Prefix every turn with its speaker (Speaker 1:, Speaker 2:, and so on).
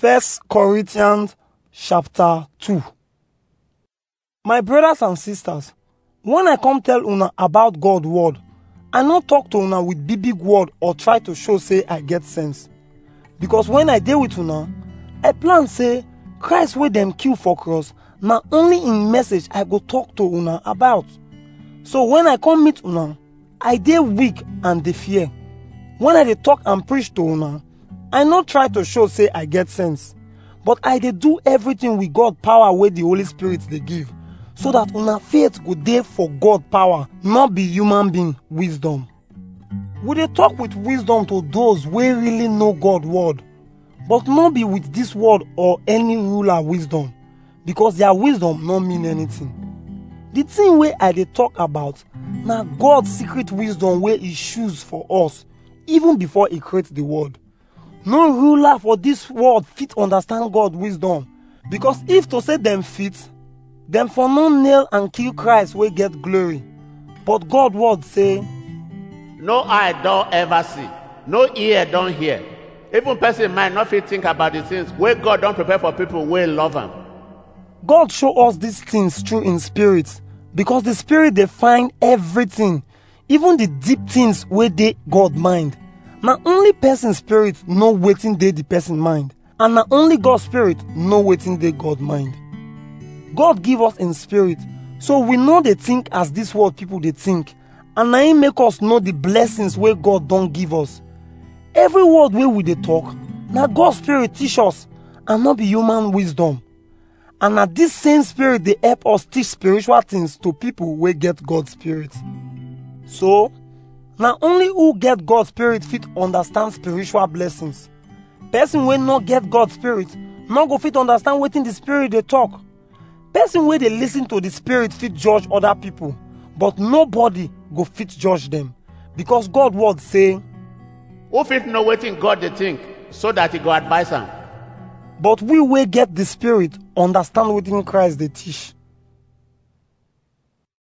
Speaker 1: First Corinthians chapter 2 My brothers and sisters, when I come tell una about God word, I no talk to una with big big word or try to show say I get sense. Because when I dey with una, I plan say Christ wey dem kill for cross na only in message I go talk to una about. So when I come meet una, I dey weak and dey fear. When I dey talk and preach to una, I no try to show say I get sense, but I dey do everything with God power wey the Holy Spirit dey give, so that una faith go dey for God power, not be human being wisdom. We dey talk with wisdom to those wey really know God word, but no be with this word or any ruler wisdom, because their wisdom no mean anything. The thing wey I dey talk about na God secret wisdom wey he choose for us even before he create the world. No ruler for this world fit understand God wisdom because if to say dem fit, dem for no nail and kill Christ wey get glory. But God word say,
Speaker 2: No eye don ever see, no ear don hear. Even person mind not fit think about the things wey God don prepare for people wey love am.
Speaker 1: God show us these things through in spirit because the spirit dey find everything, even the deep things wey dey God mind. Na only person spirit know wetin dey the person mind and na only God spirit know wetin dey God mind. God give us in spirit so we no dey think as this world people dey think and na him make us know the blessings wey God don give us. Every word wey we dey talk na God spirit teach us and no be human wisdom. And na this same spirit dey help us teach spiritual things to people wey get God spirit. So, na only who get God spirit fit understand spiritual blessings. Person wey no get God spirit no go fit understand wetin the spirit dey talk. Person wey dey listen to the spirit fit judge other people, but nobody go fit judge them because God word say,
Speaker 2: Who fit know wetin God dey think so that he go advise am?
Speaker 1: but we wey get the spirit understand wetin Christ dey teach.